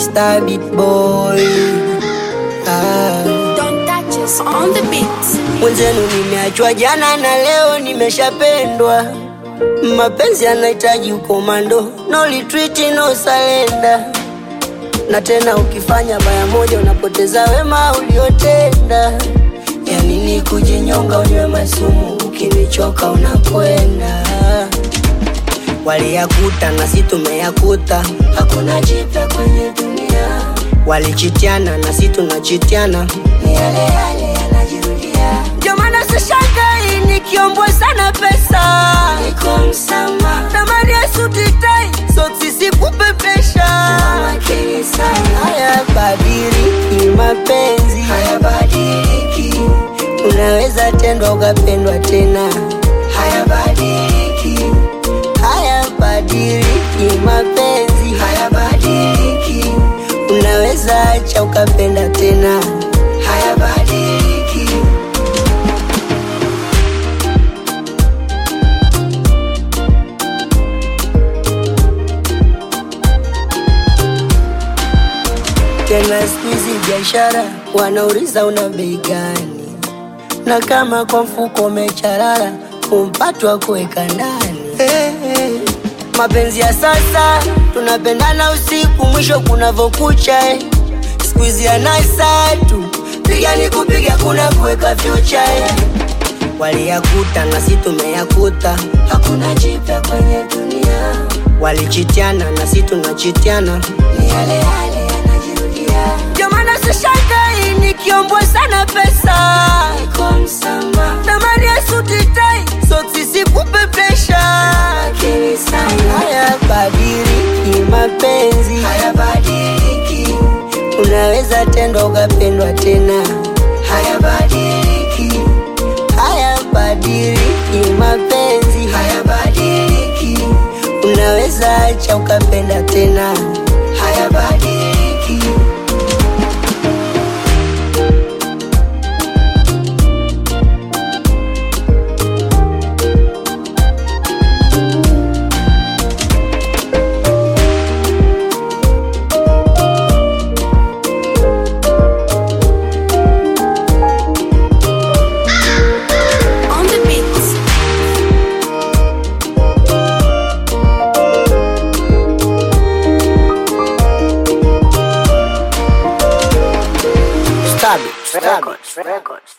Mr. Beat Boy. Ah. Don't touch us on the beat. Mwenzenu nimeachwa jana na leo nimeshapendwa. Mapenzi yanahitaji ukomando, no retreat, no surrender. Na tena ukifanya baya moja unapoteza wema uliotenda. Ya nini kujinyonga unywe masumu, ukinichoka unakwenda. Waliyakuta na si tumeyakuta, hakuna jipya kwenye dunia. Walichitiana na si tunachitiana, ni yale yale yanajirudia. Ndio maana sishangai nikiombwa sana pesa, niko msama tamani ya suti tai, soksi sikupepesha. Makini sana, hayabadiliki mapenzi, hayabadiliki. Unaweza tendwa ukapendwa tena, hayabadiliki hayabadiliki mapenzi, hayabadiliki. Unaweza acha ukapenda tena, hayabadiliki. Tena siku hizi biashara wanauliza una bei gani, na kama kwa mfuko umecharara kumpatwa kuweka ndani hey, hey. Mapenzi ya sasa tunapendana usiku, mwisho kunavokucha eh. Siku hizi ya nasa tu piga ni kupiga, kuna kuweka future eh. Waliyakuta na si tumeyakuta, hakuna jipya kwenye dunia. Walichitiana na si tunachitiana, ni yale yale yanajirudia. Ndio maana sishangai nikiombwa sana pesa, niko msama tamani ya suti tai, soksi sikupepesha. Makini sana, hayabadiliki mapenzi, hayabadiliki. Unaweza tendwa ukapendwa tena, hayabadiliki hayabadiliki mapenzi, hayabadiliki. Unaweza acha ukapenda tena, hayabadiliki. On the beat. Stab it, stab it.